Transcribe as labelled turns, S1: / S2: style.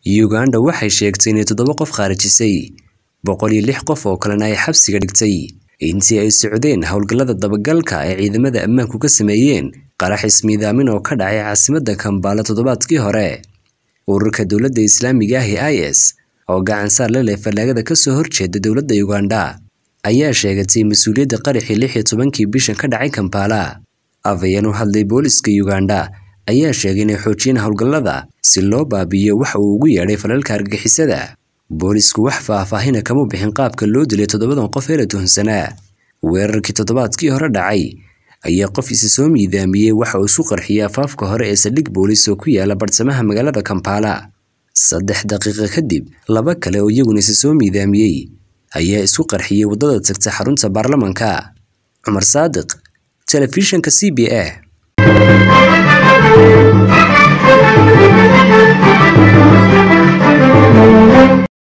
S1: Uganda waxay sheegtay inay toddoba qof khaarijisay boqol iyo lix qof oo kalena ay xabsiga dhigtay intii ay socdeen howlgallada dabagalka ay ciidamada ammaanku ka sameeyeen qarax ismiidaamin oo ka dhacay caasimadda Kampala toddobaadkii hore. Ururka dowladda Islaamiga ah ee IS oo gacan saar la leh fallaagada ka soo horjeeda dowladda Uganda ayaa sheegatay mas'uuliyadda qaraxii lix iyo tobankii bishan ka dhacay Kampala. Afhayeen u hadlay booliska Uganda ayaa sheegay inay xoojiyeen howlgallada si loo baabi'iyo waxa uu ugu yeedhay falalka argagixisada. Boolisku wax faahfaahin ah kama bixin qaabka loo dilay toddobadan qof ee la tuhunsanaa. Weerarkii toddobaadkii hore dhacay ayaa qof isa soo miidaamiyey waxa uu isku qarxiyay afaafka hore ee saldhig boolis oo ku yaala bartamaha magaalada Kampala. Saddex daqiiqo kadib, laba kale oo iyaguna isa soo miidaamiyey ayaa isku qarxiyay waddada tagta xarunta baarlamaanka. Cumar Saadiq, Telefishinka CBA.